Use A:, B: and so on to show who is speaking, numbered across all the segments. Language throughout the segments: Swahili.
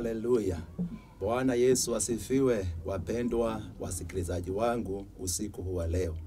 A: Haleluya. Bwana Yesu asifiwe, wapendwa wasikilizaji wangu usiku huu wa leo.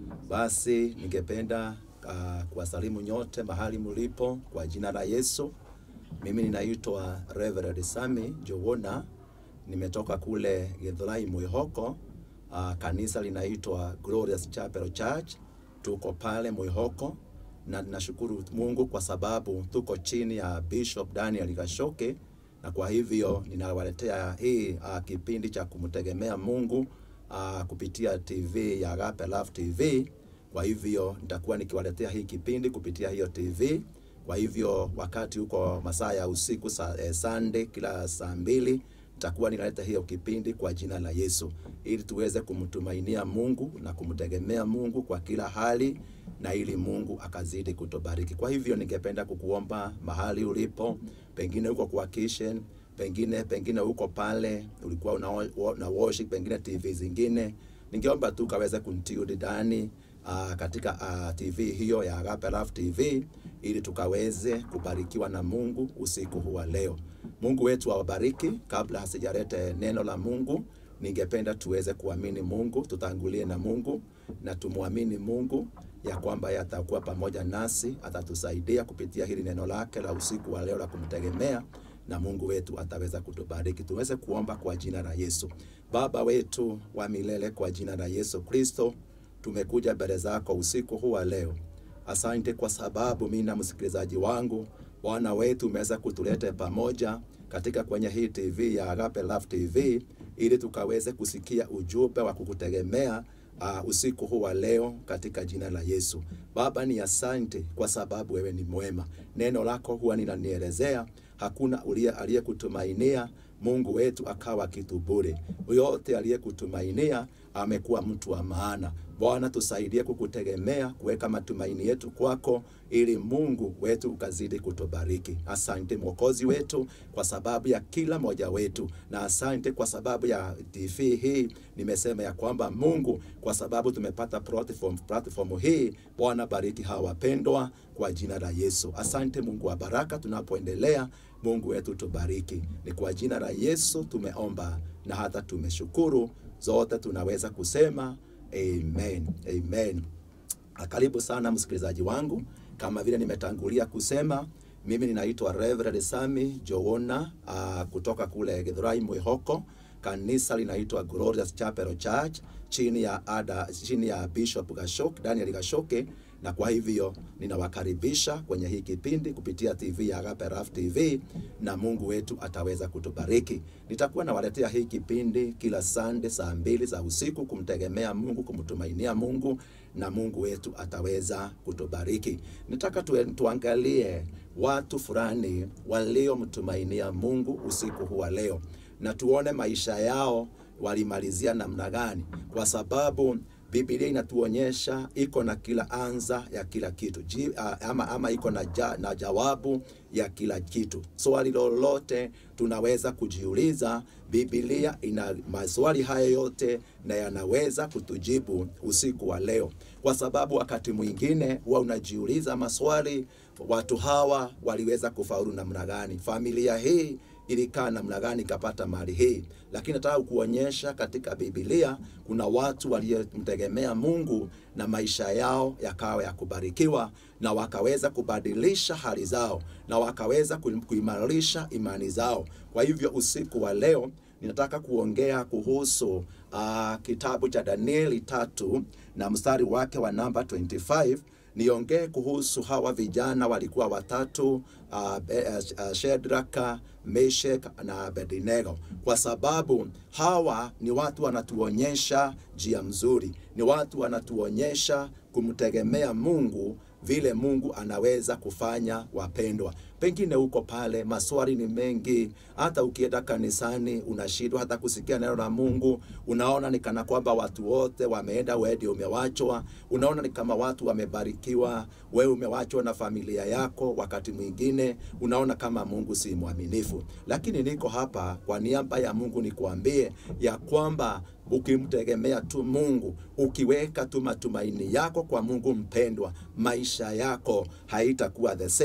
A: Basi ningependa uh, kuwasalimu nyote mahali mlipo kwa jina la Yesu. Mimi ninaitwa Reverend Sami Jowona, nimetoka kule Githurai Mwihoko. Uh, kanisa linaitwa Glorious Chapel Church, tuko pale Mwihoko na ninashukuru Mungu kwa sababu tuko chini ya Bishop Daniel Gashoke, na kwa hivyo ninawaletea hii uh, kipindi cha kumtegemea Mungu uh, kupitia TV ya Agape Love TV. Kwa hivyo nitakuwa nikiwaletea hii kipindi kupitia hiyo TV. Kwa hivyo wakati huko masaa ya usiku sa, eh, Sunday kila saa mbili nitakuwa ninaleta hiyo kipindi kwa jina la Yesu ili tuweze kumtumainia Mungu na kumtegemea Mungu kwa kila hali na ili Mungu akazidi kutubariki. Kwa hivyo ningependa kukuomba mahali ulipo, pengine uko kwa kitchen, pengine pengine uko pale ulikuwa una, una worship pengine TV zingine, ningeomba tu kaweze kuntiudi ndani uh, katika uh, TV hiyo ya Agape Love TV ili tukaweze kubarikiwa na Mungu usiku huu wa leo. Mungu wetu awabariki. Kabla hasijalete neno la Mungu, ningependa tuweze kuamini Mungu, tutangulie na Mungu na tumwamini Mungu ya kwamba yatakuwa pamoja nasi, atatusaidia kupitia hili neno lake la usiku wa leo la kumtegemea, na Mungu wetu ataweza kutubariki. Tuweze kuomba kwa jina la Yesu. Baba wetu wa milele, kwa jina la Yesu Kristo, tumekuja mbele zako usiku huu wa leo. Asante kwa sababu mimi na msikilizaji wangu Bwana wetu umeweza kutuleta pamoja katika kwenye hii TV ya Agape Love TV ili tukaweze kusikia ujumbe wa kukutegemea uh, usiku huu wa leo katika jina la Yesu. Baba, ni asante kwa sababu wewe ni mwema. Neno lako huwa linanielezea hakuna uliye aliyekutumainia Mungu wetu akawa kitu bure. Yote aliyekutumainia amekuwa mtu wa maana. Bwana, tusaidie kukutegemea, kuweka matumaini yetu kwako, ili Mungu wetu ukazidi kutubariki. Asante Mwokozi wetu kwa sababu ya kila moja wetu, na asante kwa sababu ya TV hii. Nimesema ya kwamba Mungu, kwa sababu tumepata platform, platform hii, Bwana bariki hawa wapendwa kwa jina la Yesu. Asante Mungu wa baraka, tunapoendelea Mungu wetu tubariki. Ni kwa jina la Yesu tumeomba na hata tumeshukuru. Zote tunaweza kusema amen, amen. Karibu sana msikilizaji wangu, kama vile nimetangulia kusema, mimi ninaitwa Reverend Sami Jowona uh, kutoka kule Githurai Mwihoko. Kanisa linaitwa Glorious Chapel Church chini ya ada, chini ya Bishop Gashoke, Daniel Gashoke na kwa hivyo ninawakaribisha kwenye hii kipindi kupitia TV ya Agape Love TV, na Mungu wetu ataweza kutubariki. Nitakuwa nawaletea hii kipindi kila Sunday saa mbili za usiku, kumtegemea Mungu, kumtumainia Mungu, na Mungu wetu ataweza kutubariki. Nataka tu, tuangalie watu fulani waliomtumainia Mungu usiku huu wa leo, na tuone maisha yao walimalizia namna gani, kwa sababu Biblia inatuonyesha iko na kila anza ya kila kitu Ji, ama, ama iko na, ja, na jawabu ya kila kitu. Swali lolote tunaweza kujiuliza, Biblia ina maswali haya yote na yanaweza kutujibu usiku wa leo, kwa sababu wakati mwingine huwa unajiuliza maswali, watu hawa waliweza kufaulu namna gani? Familia hii ilikaa namna gani ikapata mali hii. Lakini nataka kuonyesha katika Biblia kuna watu waliomtegemea Mungu na maisha yao yakawa ya kubarikiwa, na wakaweza kubadilisha hali zao na wakaweza kuimarisha imani zao. Kwa hivyo usiku wa leo ninataka kuongea kuhusu uh, kitabu cha Danieli tatu na mstari wake wa namba 25 niongee kuhusu hawa vijana walikuwa watatu uh, uh, Shedraka, Meshek na Abednego, kwa sababu hawa ni watu wanatuonyesha njia mzuri, ni watu wanatuonyesha kumtegemea Mungu vile Mungu anaweza kufanya. Wapendwa, pengine uko pale, maswali ni mengi, hata ukienda kanisani unashindwa hata kusikia neno la Mungu. Unaona ni kana kwamba watu wote wameenda, wewe ndio umewachwa. Unaona ni kama watu wamebarikiwa, wewe umewachwa na familia yako. Wakati mwingine unaona kama Mungu si mwaminifu, lakini niko hapa kwa niaba ya Mungu nikuambie ya kwamba ukimtegemea tu Mungu, ukiweka tu matumaini yako kwa Mungu mpendwa, maisha yako haitakuwa the same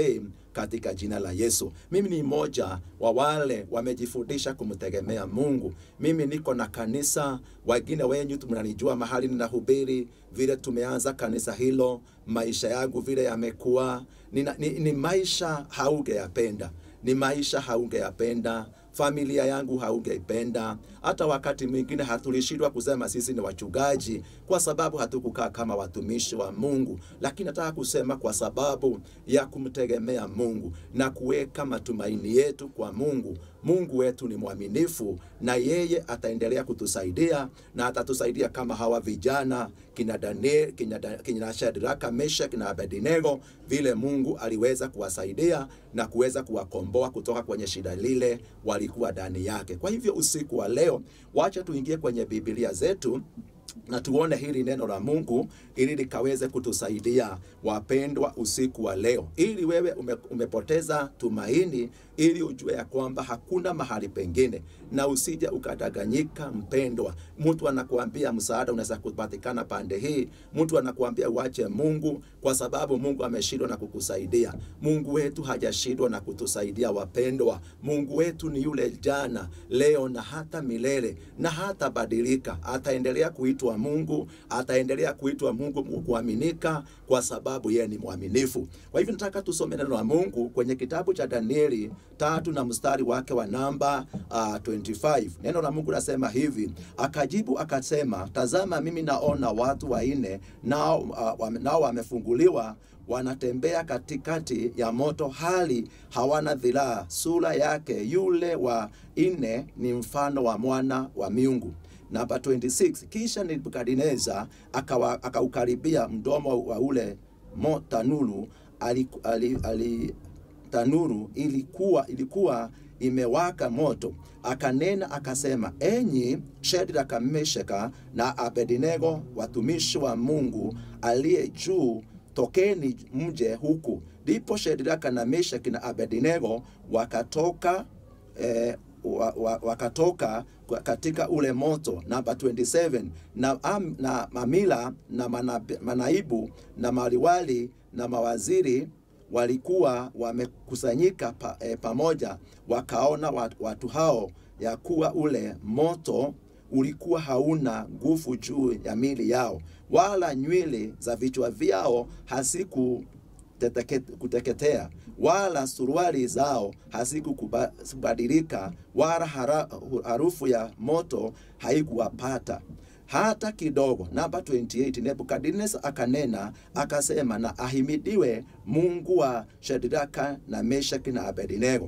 A: katika jina la Yesu. Mimi ni mmoja wa wale wamejifundisha kumtegemea Mungu. Mimi niko na kanisa, wengine wenyu mnanijua mahali ninahubiri, vile tumeanza kanisa hilo, maisha yangu vile yamekuwa ni, ni, ni maisha haungeyapenda, ni maisha haungeyapenda familia yangu haungeipenda. Hata wakati mwingine hatulishindwa kusema sisi ni wachungaji kwa sababu hatukukaa kama watumishi wa Mungu, lakini nataka kusema kwa sababu ya kumtegemea Mungu na kuweka matumaini yetu kwa Mungu. Mungu wetu ni mwaminifu na yeye ataendelea kutusaidia na atatusaidia kama hawa vijana kina Daniel, kina, kina Shadraka, Meshaki na Abednego, vile Mungu aliweza kuwasaidia na kuweza kuwakomboa kutoka kwenye shida lile walikuwa ndani yake. Kwa hivyo usiku wa leo, wacha tuingie kwenye Biblia zetu na tuone hili neno la Mungu ili likaweze kutusaidia wapendwa, usiku wa leo, ili wewe ume, umepoteza tumaini, ili ujue ya kwamba hakuna mahali pengine, na usije ukadanganyika. Mpendwa, mtu anakuambia msaada unaweza kupatikana pande hii, mtu anakuambia uache Mungu kwa sababu Mungu ameshindwa na kukusaidia. Mungu wetu hajashindwa na kutusaidia wapendwa. Mungu wetu ni yule jana, leo na hata milele, na hata badilika, ataendelea kuitwa Mungu, ataendelea kuitwa Mungu kuaminika, kwa sababu yeye ni mwaminifu. Kwa hivyo nataka tusome neno la Mungu kwenye kitabu cha Danieli tatu na mstari wake wa namba uh, 25. Neno la Mungu nasema hivi, akajibu akasema, tazama, mimi naona watu wanne nao, uh, nao wamefunguliwa wanatembea katikati ya moto, hali hawana dhiraa. Sura yake yule wa nne ni mfano wa mwana wa miungu. Namba 26, kisha Nebukadneza akaukaribia mdomo wa ule mo tanuru ali, ali, ali, tanuru ilikuwa, ilikuwa imewaka moto, akanena akasema, enyi Shadraka, Meshaki na Abednego, watumishi wa Mungu aliye juu, tokeni mje huku. Ndipo Shadraka na Meshaki na Abednego wakatoka eh, wa, wa, wakatoka katika ule moto. Namba 27 na, am, na mamila na manab, manaibu na maliwali na mawaziri walikuwa wamekusanyika pa, e, pamoja, wakaona watu, watu hao ya kuwa ule moto ulikuwa hauna nguvu juu ya mili yao, wala nywele za vichwa vyao hasiku kuteketea wala suruali zao hazikubadilika, wala harufu ya moto haikuwapata hata kidogo. Namba 28, Nebukadneza akanena akasema, na ahimidiwe Mungu wa Shadraka na Meshaki na Abednego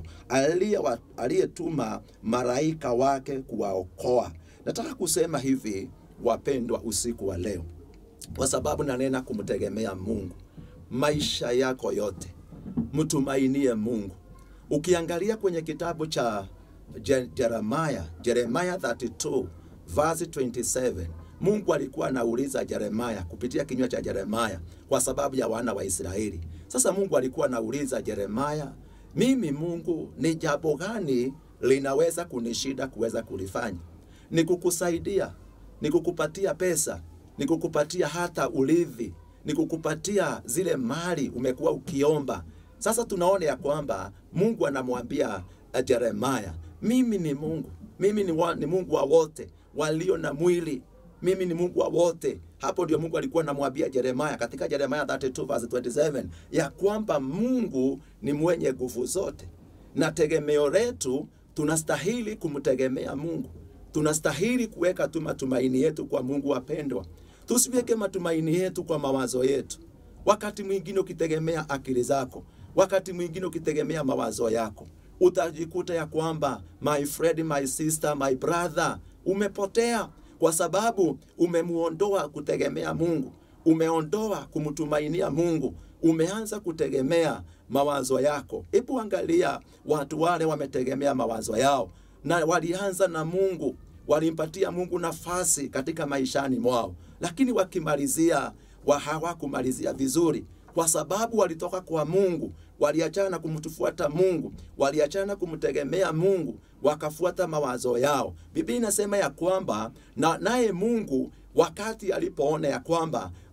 A: aliyetuma malaika wake kuwaokoa. Nataka kusema hivi wapendwa, usiku wa leo, kwa sababu nanena kumtegemea Mungu maisha yako yote mtumainie Mungu. Ukiangalia kwenye kitabu cha Jeremiah, Jeremiah 32 verse 27, Mungu alikuwa anauliza Jeremiah kupitia kinywa cha Jeremiah kwa sababu ya wana wa Israeli. Sasa Mungu alikuwa anauliza Jeremiah, mimi Mungu ni jambo gani linaweza kunishida kuweza kulifanya? Ni kukusaidia, ni kukupatia pesa, ni kukupatia hata urithi ni kukupatia zile mali umekuwa ukiomba. Sasa tunaona ya kwamba Mungu anamwambia Jeremaya, mimi ni Mungu, mimi ni, wa, ni Mungu wa wote walio na mwili, mimi ni Mungu wa wote. Hapo ndio Mungu alikuwa anamwambia Jeremaya katika Jeremaya 32 verse 27 ya kwamba Mungu ni mwenye nguvu zote, na tegemeo letu tunastahili kumtegemea Mungu, tunastahili kuweka tu matumaini yetu kwa Mungu. Wapendwa, tusiweke matumaini yetu kwa mawazo yetu. Wakati mwingine ukitegemea akili zako, wakati mwingine ukitegemea mawazo yako, utajikuta ya kwamba my friend, my sister, my brother, umepotea kwa sababu umemuondoa kutegemea Mungu, umeondoa kumtumainia Mungu, umeanza kutegemea mawazo yako. Hebu angalia watu wale wametegemea mawazo yao na walianza na Mungu, walimpatia Mungu nafasi katika maishani mwao, lakini wakimalizia wa hawakumalizia vizuri, kwa sababu walitoka kwa Mungu, waliachana na kumtufuata Mungu, waliachana kumtegemea Mungu, wakafuata mawazo yao. Biblia inasema ya kwamba na naye Mungu wakati alipoona ya kwamba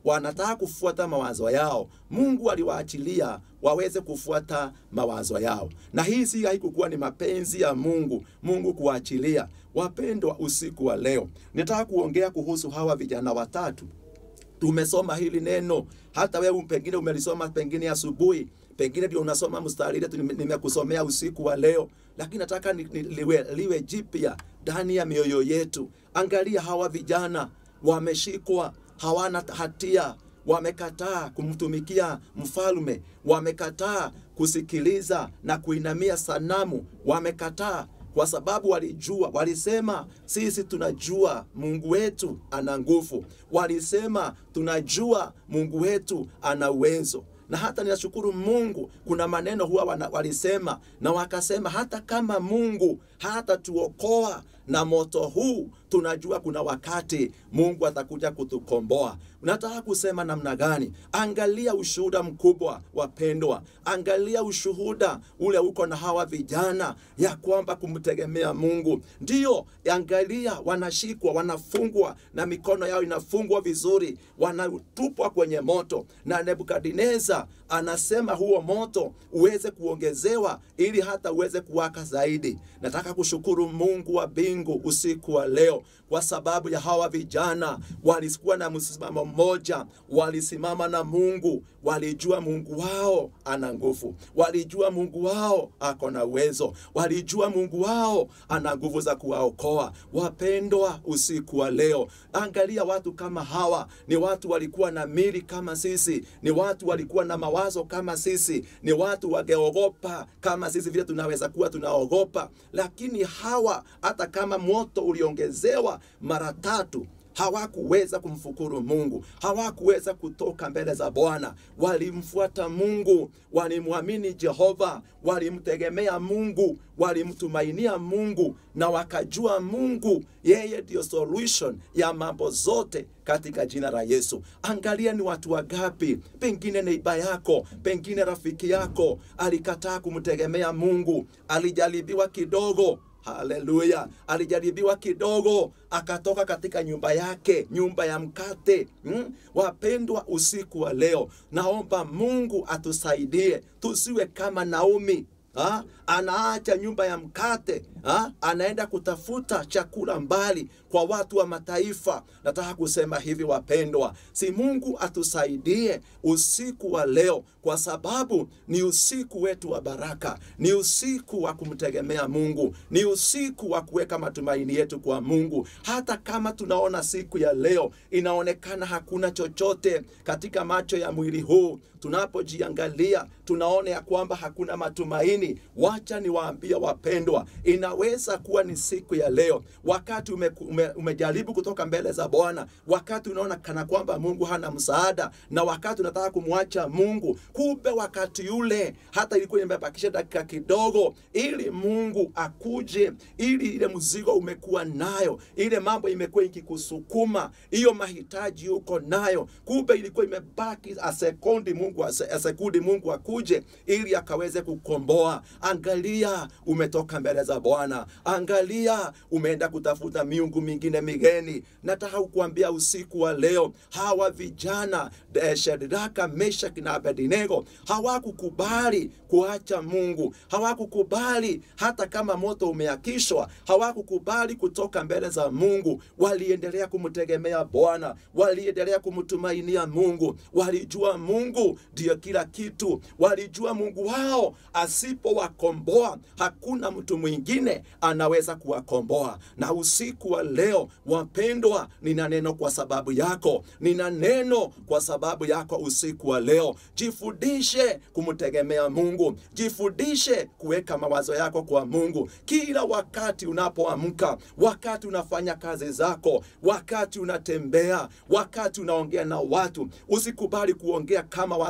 A: wanataka kufuata mawazo yao, Mungu aliwaachilia waweze kufuata mawazo yao, na hii si haikukuwa ni mapenzi ya Mungu, Mungu kuachilia. Wapendwa, usiku wa leo nitaka kuongea kuhusu hawa vijana watatu. Tumesoma hili neno, hata wewe pengine umelisoma pengine asubuhi, pengine ndio unasoma mstari ile nimekusomea usiku wa leo, lakini nataka ni, ni, liwe, liwe jipya ndani ya mioyo yetu. Angalia hawa vijana wameshikwa, hawana hatia, wamekataa kumtumikia mfalme, wamekataa kusikiliza na kuinamia sanamu, wamekataa kwa sababu walijua, walisema sisi tunajua Mungu wetu ana nguvu, walisema tunajua Mungu wetu ana uwezo na hata ninashukuru Mungu, kuna maneno huwa wana, walisema na wakasema, hata kama Mungu hata tuokoa na moto huu, tunajua kuna wakati Mungu atakuja kutukomboa. Nataka kusema namna gani? Angalia ushuhuda mkubwa, wapendwa, angalia ushuhuda ule uko na hawa vijana ya kwamba kumtegemea Mungu. Ndiyo, angalia, wanashikwa, wanafungwa na mikono yao inafungwa vizuri, wanatupwa kwenye moto, na Nebukadneza anasema huo moto uweze kuongezewa ili hata uweze kuwaka zaidi. Nataka kushukuru Mungu wa mbingu usiku wa leo kwa sababu ya hawa vijana walikuwa na msimamo mmoja, walisimama na Mungu, walijua Mungu wao ana nguvu, walijua Mungu wao ako na uwezo, walijua Mungu wao ana nguvu za kuwaokoa. Wapendwa, usiku wa leo, angalia watu kama hawa, ni watu walikuwa na mili kama sisi, ni watu walikuwa na mawazo kama sisi, ni watu wangeogopa kama sisi vile tunaweza kuwa tunaogopa, lakini hawa hata kama moto uliongezewa mara tatu hawakuweza kumfukuru Mungu, hawakuweza kutoka mbele za Bwana. Walimfuata Mungu, walimwamini Jehova, walimtegemea Mungu, walimtumainia Mungu na wakajua Mungu yeye ndiyo solution ya mambo zote katika jina la Yesu. Angalia ni watu wangapi, pengine neiba yako, pengine rafiki yako alikataa kumtegemea Mungu, alijaribiwa kidogo Haleluya! Alijaribiwa kidogo, akatoka katika nyumba yake, nyumba ya mkate. Hmm? Wapendwa, usiku wa leo, naomba Mungu atusaidie tusiwe kama Naomi. Ha? Anaacha nyumba ya mkate ha? Anaenda kutafuta chakula mbali kwa watu wa mataifa. Nataka kusema hivi wapendwa, si Mungu atusaidie usiku wa leo, kwa sababu ni usiku wetu wa baraka, ni usiku wa kumtegemea Mungu, ni usiku wa kuweka matumaini yetu kwa Mungu. Hata kama tunaona siku ya leo inaonekana hakuna chochote katika macho ya mwili huu, tunapojiangalia tunaona ya kwamba hakuna matumaini. Wacha niwaambie wapendwa, inaweza kuwa ni siku ya leo, wakati ume, ume, umejaribu kutoka mbele za Bwana, wakati unaona kana kwamba Mungu hana msaada, na wakati unataka kumwacha Mungu, kumbe wakati ule hata ilikuwa imebakisha dakika kidogo ili Mungu akuje, ili ile mzigo umekuwa nayo, ile mambo imekuwa ikikusukuma, hiyo mahitaji uko nayo, kumbe ilikuwa imebaki asekundi Mungu asekundi Mungu akuje ili akaweze kukomboa. Angalia, umetoka mbele za Bwana, angalia, umeenda kutafuta miungu mingine migeni. Nataka kukuambia usiku wa leo, hawa vijana Shadraka, Meshaki na Abednego hawakukubali kuacha Mungu, hawakukubali hata kama moto umeakishwa, hawakukubali kutoka mbele za Mungu. Waliendelea kumtegemea Bwana, waliendelea kumtumainia Mungu, walijua Mungu ndiyo kila kitu, walijua Mungu wao asipowakomboa hakuna mtu mwingine anaweza kuwakomboa. Na usiku wa leo, wapendwa, nina neno kwa sababu yako, nina neno kwa sababu yako. Usiku wa leo, jifundishe kumtegemea Mungu, jifundishe kuweka mawazo yako kwa Mungu kila wakati unapoamka, wakati unafanya kazi zako, wakati unatembea, wakati unaongea na watu. Usikubali kuongea kama watu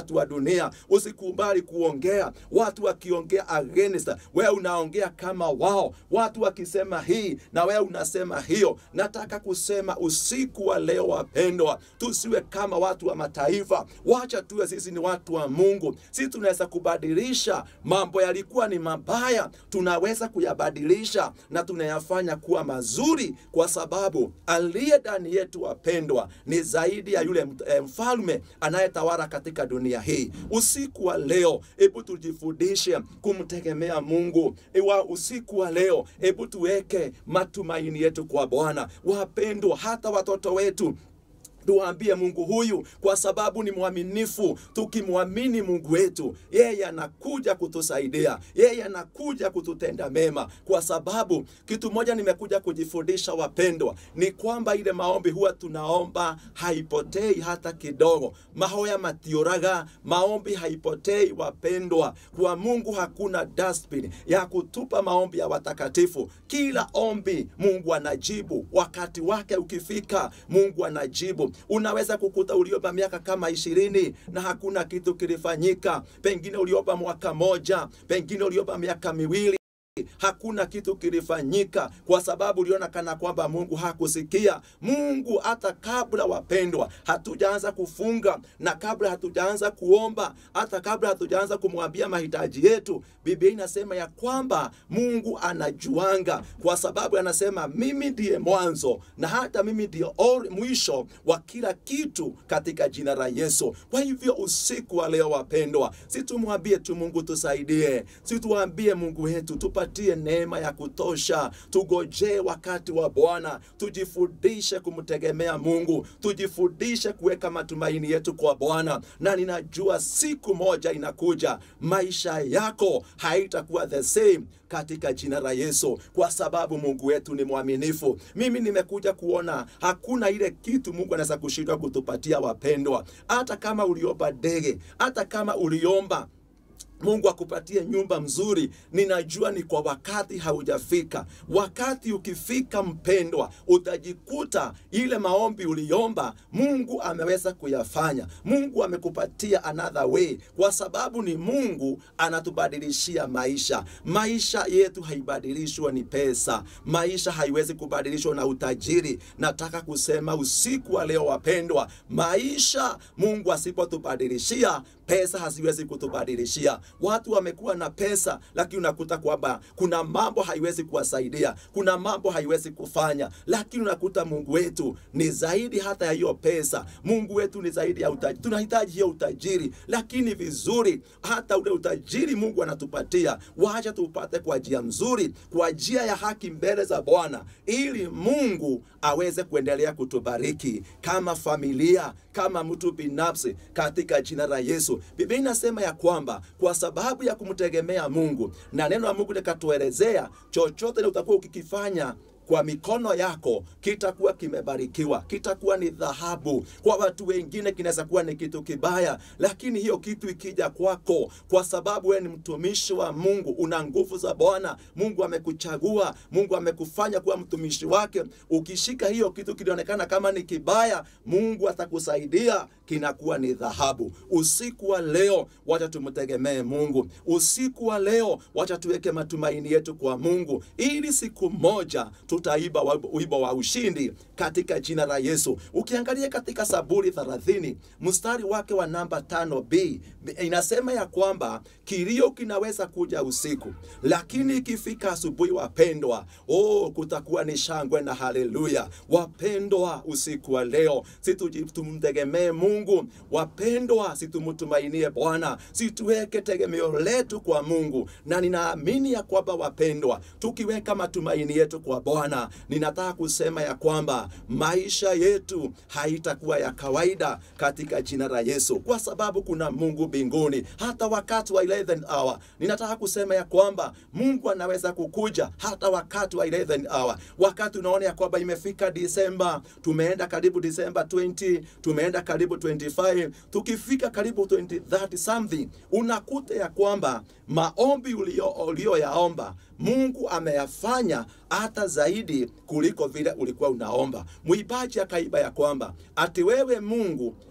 A: watu wa dunia. Usikubali kuongea watu wakiongea against, wewe unaongea kama wao, watu wakisema hii na wewe unasema hiyo. Nataka kusema usiku wa leo, wapendwa, tusiwe kama watu wa mataifa. Wacha tuwe sisi ni watu wa Mungu. Sisi tunaweza kubadilisha mambo yalikuwa ni mabaya, tunaweza kuyabadilisha na tunayafanya kuwa mazuri, kwa sababu aliye ndani yetu, wapendwa, ni zaidi ya yule eh, mfalme anayetawala katika dunia hii. Usiku wa leo, hebu tujifundishe kumtegemea Mungu. Ewa usiku wa leo, hebu tuweke matumaini yetu kwa Bwana. Wapendwa, hata watoto wetu tuwaambie Mungu huyu, kwa sababu ni mwaminifu. Tukimwamini Mungu wetu, yeye anakuja kutusaidia, yeye anakuja kututenda mema, kwa sababu kitu moja nimekuja kujifundisha wapendwa, ni kwamba ile maombi huwa tunaomba haipotei hata kidogo. mahoya matioraga, maombi haipotei wapendwa. Kwa Mungu hakuna dustbin ya kutupa maombi ya watakatifu. Kila ombi Mungu anajibu, wakati wake ukifika, Mungu anajibu unaweza kukuta uliomba miaka kama ishirini na hakuna kitu kilifanyika. Pengine uliomba mwaka moja, pengine uliomba miaka miwili hakuna kitu kilifanyika, kwa sababu uliona kana kwamba Mungu hakusikia. Mungu hata kabla, wapendwa, hatujaanza kufunga na kabla hatujaanza kuomba, hata kabla hatujaanza kumwambia mahitaji yetu, Biblia inasema ya kwamba Mungu anajuanga, kwa sababu anasema mimi ndiye mwanzo na hata mimi ndiye mwisho wa kila kitu, katika jina la Yesu. Kwa hivyo usiku wa leo, wapendwa, situmwambie tu Mungu tusaidie, situambie Mungu wetu tupatie neema ya kutosha, tugojee wakati wa Bwana, tujifundishe kumtegemea Mungu, tujifundishe kuweka matumaini yetu kwa Bwana, na ninajua siku moja inakuja, maisha yako haitakuwa the same katika jina la Yesu, kwa sababu Mungu wetu ni mwaminifu. Mimi nimekuja kuona hakuna ile kitu Mungu anaweza kushindwa kutupatia, wapendwa. Hata kama uliomba ndege, hata kama uliomba Mungu akupatie nyumba mzuri, ninajua ni kwa wakati haujafika. Wakati ukifika, mpendwa, utajikuta ile maombi uliomba Mungu ameweza kuyafanya. Mungu amekupatia another way, kwa sababu ni Mungu anatubadilishia maisha. Maisha yetu haibadilishwa ni pesa, maisha haiwezi kubadilishwa na utajiri. Nataka kusema usiku wa leo, wapendwa, maisha Mungu asipotubadilishia pesa haziwezi kutubadilishia. Watu wamekuwa na pesa, lakini unakuta kwamba kuna mambo haiwezi kuwasaidia, kuna mambo haiwezi kufanya, lakini unakuta Mungu wetu ni zaidi hata ya hiyo pesa. Mungu wetu ni zaidi ya utajiri. Tunahitaji hiyo utajiri, lakini vizuri, hata ule utajiri Mungu anatupatia, wacha tupate kwa njia mzuri, kwa njia ya haki mbele za Bwana, ili Mungu aweze kuendelea kutubariki kama familia, kama mtu binafsi, katika jina la Yesu. Biblia inasema ya kwamba kwa sababu ya kumtegemea Mungu na neno la Mungu likatuelezea, chochote utakuwa ukikifanya kwa mikono yako kitakuwa kimebarikiwa, kitakuwa ni dhahabu. Kwa watu wengine kinaweza kuwa ni kitu kibaya, lakini hiyo kitu ikija kwako, kwa sababu wewe ni mtumishi wa Mungu, una nguvu za Bwana, Mungu amekuchagua, Mungu amekufanya kuwa mtumishi wake. Ukishika hiyo kitu kilionekana kama ni kibaya, Mungu atakusaidia kinakuwa ni dhahabu. Usiku wa leo, wacha tumtegemee Mungu. Usiku wa leo, wacha tuweke matumaini yetu kwa Mungu, ili siku moja tutaiba wimbo wa ushindi katika jina la Yesu. Ukiangalia katika Zaburi 30 mstari wake wa namba 5b inasema ya kwamba kilio kinaweza kuja usiku, lakini ikifika asubuhi, wapendwa, oh, kutakuwa ni shangwe na haleluya. Wapendwa, usiku wa leo situmtegemee Mungu. Wapendwa, situmtumainie Bwana, situweke tegemeo letu kwa Mungu, na ninaamini ya kwamba wapendwa, tukiweka matumaini yetu kwa Bwana, ninataka kusema ya kwamba maisha yetu haitakuwa ya kawaida katika jina la Yesu, kwa sababu kuna Mungu mbinguni. Hata wakati wa 11 hour, ninataka kusema ya kwamba Mungu anaweza kukuja hata wakati wa 11 hour, wakati unaona ya kwamba imefika Disemba, tumeenda karibu Disemba 20, tumeenda karibu 25, tukifika karibu 20, 30 something, unakuta ya kwamba maombi ulioyaomba ulio Mungu ameyafanya hata zaidi kuliko vile ulikuwa unaomba. Mwimbaji akaiba ya kwamba ati wewe Mungu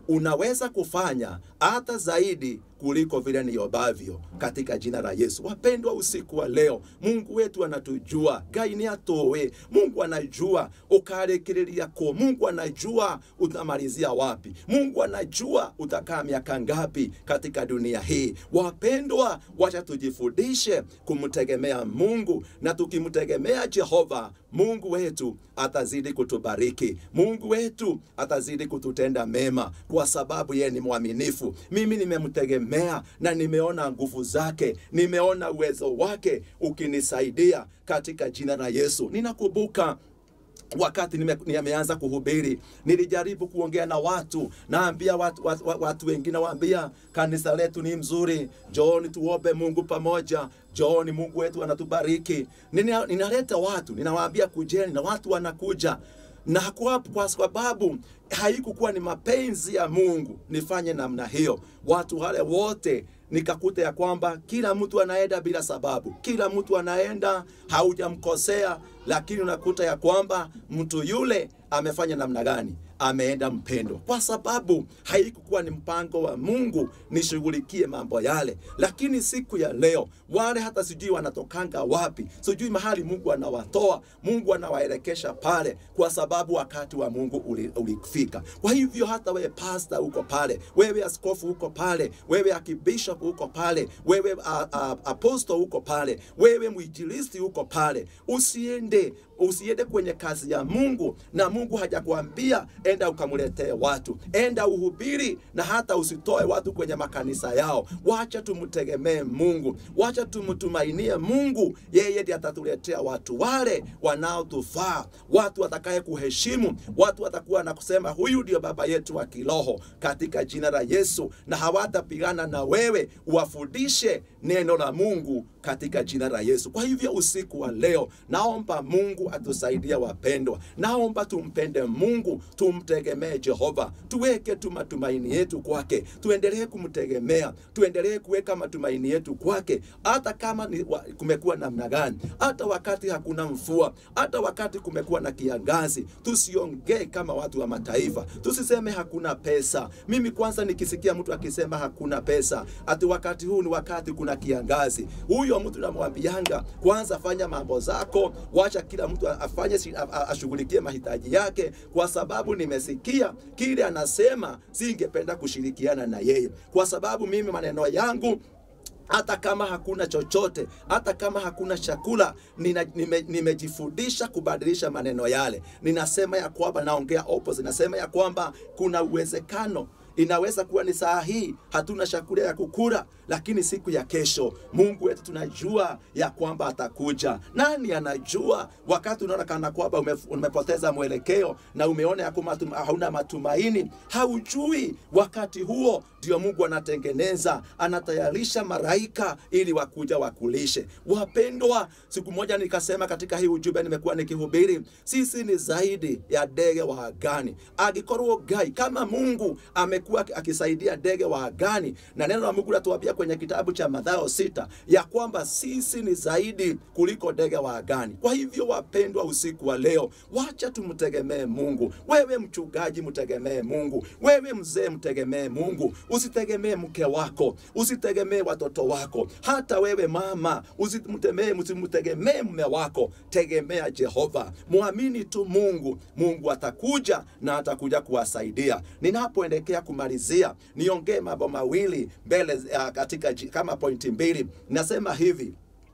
A: unaweza kufanya hata zaidi kuliko vile niobavyo katika jina la Yesu. Wapendwa, usiku wa leo, Mungu wetu anatujua, Ngai ni atowe. Mungu anajua ukarekereria ko, Mungu anajua utamalizia wapi, Mungu anajua utakaa miaka ngapi katika dunia hii. Wapendwa, wacha tujifundishe kumtegemea Mungu, na tukimtegemea Jehova Mungu wetu atazidi kutubariki. Mungu wetu atazidi kututenda mema, kwa sababu yeye ni mwaminifu. Mimi nimemtegemea na nimeona nguvu zake, nimeona uwezo wake ukinisaidia katika jina la Yesu. Ninakumbuka wakati nime- nimeanza kuhubiri nilijaribu kuongea na watu naambia watu, watu, watu wengine waambia kanisa letu ni mzuri jooni tuombe mungu pamoja jooni mungu wetu anatubariki Nina, ninaleta watu ninawaambia kujeni na watu wanakuja na kwa, kwa sababu haikukuwa ni mapenzi ya mungu nifanye namna hiyo watu wale wote nikakuta ya kwamba kila mtu anaenda bila sababu, kila mtu anaenda, haujamkosea, lakini unakuta ya kwamba mtu yule amefanya namna gani? Ameenda mpendo, kwa sababu haikukuwa ni mpango wa Mungu nishughulikie mambo yale. Lakini siku ya leo wale hata sijui wanatokanga wapi, sijui mahali Mungu anawatoa, Mungu anawaelekesha pale, kwa sababu wakati wa Mungu uli- ulifika. Kwa hivyo hata wewe pasta uko pale, wewe askofu uko pale, wewe akibishop uko pale, wewe a- a- apostle uko pale, wewe mwinjilisti uko pale, usiende usiende kwenye kazi ya Mungu na Mungu hajakwambia enda ukamletee watu, enda uhubiri, na hata usitoe watu kwenye makanisa yao. Wacha tumtegemee Mungu, wacha tumtumainie Mungu. Yeye ndiye atatuletea watu wale wanaotufaa, watu watakaye kuheshimu, watu watakuwa na kusema huyu ndio baba yetu wa kiroho, katika jina la Yesu, na hawatapigana na wewe, uwafundishe neno la Mungu katika jina la Yesu. Kwa hivyo usiku wa leo, naomba Mungu atusaidie wapendwa, naomba tumpende Mungu, tumtegemee Jehova, tuweke tu matumaini yetu kwake, tuendelee kumtegemea, tuendelee kuweka matumaini yetu kwake, hata kama ni, wa, kumekuwa namna gani, hata wakati hakuna mvua, hata wakati kumekuwa na kiangazi, tusiongee kama watu wa mataifa, tusiseme hakuna pesa. Mimi kwanza nikisikia mtu akisema hakuna pesa, ati wakati huu ni wakati kuna kiangazi, huyo mtu namwambianga kwanza, fanya mambo zako, wacha kila mtu afanye si- a- a- ashughulikie mahitaji yake, kwa sababu nimesikia kile anasema, singependa kushirikiana na yeye, kwa sababu mimi maneno yangu hata kama hakuna chochote, hata kama hakuna chakula, nina- nime- nimejifundisha kubadilisha maneno yale. Ninasema ya kwamba naongea opposite, nasema ya kwamba kuna uwezekano inaweza kuwa ni saa hii hatuna chakula ya kukula, lakini siku ya kesho Mungu wetu tunajua ya kwamba atakuja. Nani anajua? Wakati unaona kana kwamba ume, umepoteza mwelekeo na umeona ya kwamba tuma- hauna matumaini, haujui wakati huo ndio Mungu anatengeneza, anatayarisha maraika ili wakuja wakulishe. Wapendwa, siku moja nikasema katika hii ujumbe nimekuwa nikihubiri, sisi ni zaidi ya ndege wa angani. Agikorwo Ngai kama Mungu amekuwa akisaidia ndege wa angani, na neno la Mungu latuambia kwenye kitabu cha Mathayo sita ya kwamba sisi ni zaidi kuliko ndege wa angani. Kwa hivyo, wapendwa, usiku wa leo, wacha tumtegemee Mungu. Wewe mchungaji, mtegemee Mungu. Wewe mzee, mtegemee Mungu. Usitegemee mke wako, usitegemee watoto wako, hata wewe mama usimtegemee, usimtegemee mume wako. Tegemea Jehova, mwamini tu Mungu. Mungu atakuja na atakuja kuwasaidia. Ninapoelekea kumalizia, niongee mambo mawili mbele uh, katika ji- kama pointi mbili. Nasema hivi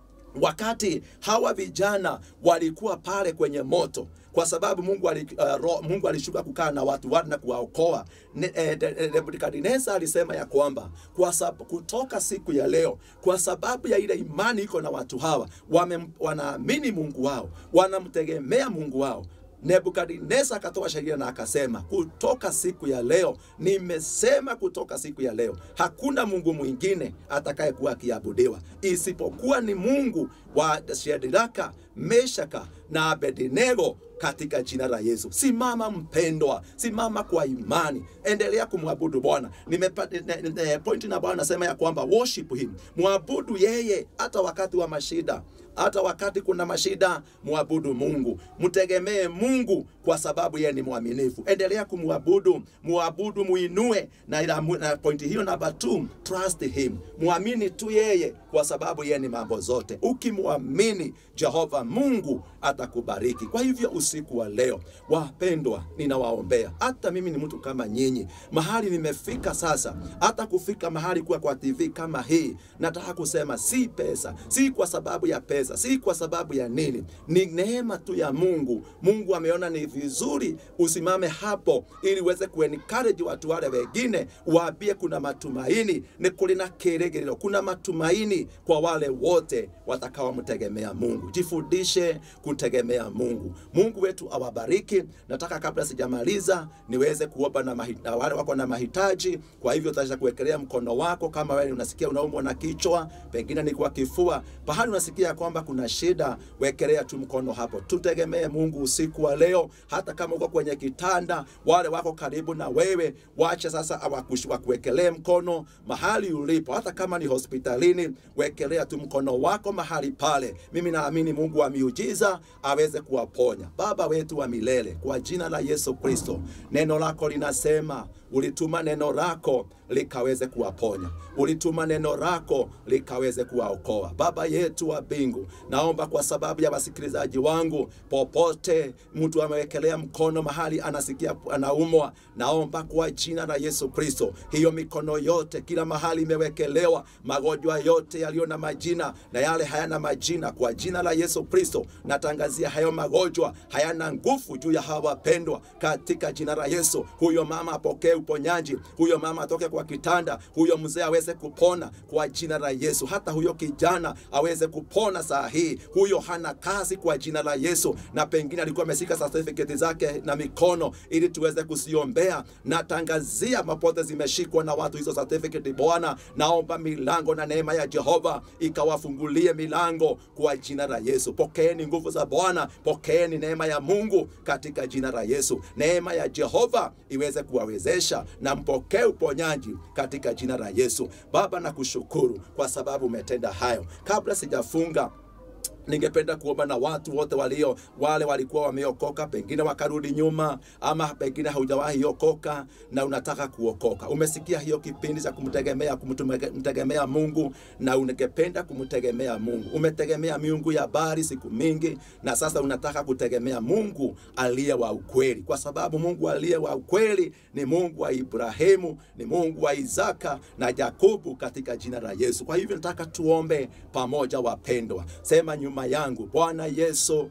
A: wakati hawa vijana walikuwa pale kwenye moto kwa sababu Mungu, ali, uh, ro, Mungu alishuka kukaa na watu wale na kuwaokoa. Ne- eh, de- eh, Nebukadneza alisema ya kwamba kwa sababu, kutoka siku ya leo, kwa sababu ya ile imani iko na watu hawa, wame, wanaamini Mungu wao, wanamtegemea Mungu wao Nebukadneza akatoa sheria na akasema, kutoka siku ya leo, nimesema kutoka siku ya leo, hakuna Mungu mwingine atakayekuwa akiabudiwa isipokuwa ni Mungu wa Shadraka, Meshaka na Abednego katika jina la Yesu. Simama mpendwa, simama kwa imani, endelea kumwabudu Bwana. Nimepata ne- ne- pointi na Bwana nasema ya kwamba worship him, mwabudu yeye hata wakati wa mashida hata wakati kuna mashida, muabudu Mungu, mtegemee Mungu kwa sababu yeye ni mwaminifu. Endelea kumwabudu, muabudu, muinue. Na, ila- na pointi hiyo namba 2, trust him, muamini tu yeye kwa sababu yeye ni mambo zote. Ukimwamini Jehova Mungu atakubariki. Kwa hivyo usiku wa leo, wapendwa, ninawaombea. Hata mimi ni mtu kama nyinyi, mahali nimefika sasa, hata kufika mahali kuwa kwa TV kama hii, nataka kusema si pesa, si kwa sababu ya pesa, si kwa sababu ya nini, ni neema tu ya Mungu. Mungu ameona ni vizuri usimame hapo, ili uweze kuencourage watu wale wengine, waambie kuna matumaini, ni kulina kiregerero, kuna matumaini kwa wale wote watakaomtegemea Mungu. Jifundishe kutegemea Mungu. Mungu wetu awabariki. Nataka kabla sijamaliza niweze kuomba na, mahi- na wale wako na mahitaji. Kwa hivyo utaweza kuwekelea mkono wako, kama wewe unasikia unaumwa na kichwa, pengine ni kwa kifua, pahali unasikia kwamba kuna shida, wekelea tu mkono hapo. Tutegemee Mungu usiku wa leo, hata kama uko kwenye kitanda, wale wako karibu na wewe, wache sasa awakush- wakuwekelee mkono mahali ulipo, hata kama ni hospitalini, wekelea tu mkono wako mahali pale. Mimi naamini Mungu wa miujiza aweze kuwaponya. Baba wetu wa milele, kwa jina la Yesu Kristo, neno lako linasema ulituma neno lako likaweze kuwaponya, ulituma neno lako likaweze kuwaokoa. Baba yetu wa mbingu, naomba kwa sababu ya wasikilizaji wangu, popote mtu amewekelea mkono mahali anasikia anaumwa, naomba kwa jina la Yesu Kristo, hiyo mikono yote kila mahali imewekelewa, magonjwa yote yaliyo na majina na yale hayana majina, kwa jina la Yesu Kristo natangazia hayo magonjwa hayana nguvu juu ya hawa wapendwa, katika jina la Yesu. Huyo mama apokee uponyaji, huyo mama atoke kwa kitanda, huyo mzee aweze kupona kwa jina la Yesu. Hata huyo kijana aweze kupona saa hii. Huyo hana kazi kwa jina la Yesu, na pengine alikuwa ameshika certificate zake na mikono ili tuweze kusiombea. Natangazia mapote zimeshikwa na watu hizo certificate. Bwana, naomba milango na neema ya Jehova ikawafungulie milango kwa jina la Yesu. Pokeeni nguvu za Bwana, pokeeni neema ya Mungu katika jina la Yesu. Neema ya Jehova iweze kuwawezesha na mpokee uponyaji katika jina la Yesu. Baba, nakushukuru kwa sababu umetenda hayo. Kabla sijafunga ningependa kuomba na watu wote walio wale walikuwa wameokoka, pengine wakarudi nyuma, ama pengine haujawahi okoka na unataka kuokoka. Umesikia hiyo kipindi cha kumtegemea kumtegemea Mungu na ungependa kumtegemea Mungu. Umetegemea miungu ya bari siku mingi, na sasa unataka kutegemea Mungu aliye wa ukweli, kwa sababu Mungu aliye wa ukweli ni Mungu wa Ibrahimu, ni Mungu wa Isaka na Yakobo, katika jina la Yesu. Kwa hivyo nataka tuombe pamoja, wapendwa. Sema nyuma yangu, Bwana Yesu,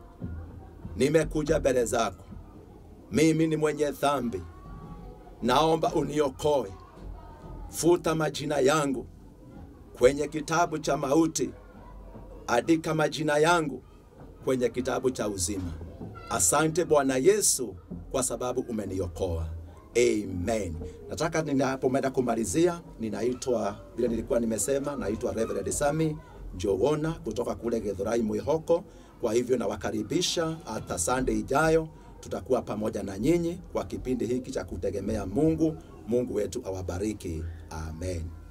A: nimekuja mbele zako, mimi ni mwenye dhambi, naomba uniokoe, futa majina yangu kwenye kitabu cha mauti, andika majina yangu kwenye kitabu cha uzima. Asante Bwana Yesu kwa sababu umeniokoa. Amen. Nataka ninapoenda kumalizia, ninaitwa vile nilikuwa nimesema, naitwa Reverend Sami Njogona kutoka kule Githurai Mwihoko. Kwa hivyo nawakaribisha hata Sunday ijayo, tutakuwa pamoja na nyinyi kwa kipindi hiki cha kutegemea Mungu. Mungu wetu awabariki. Amen.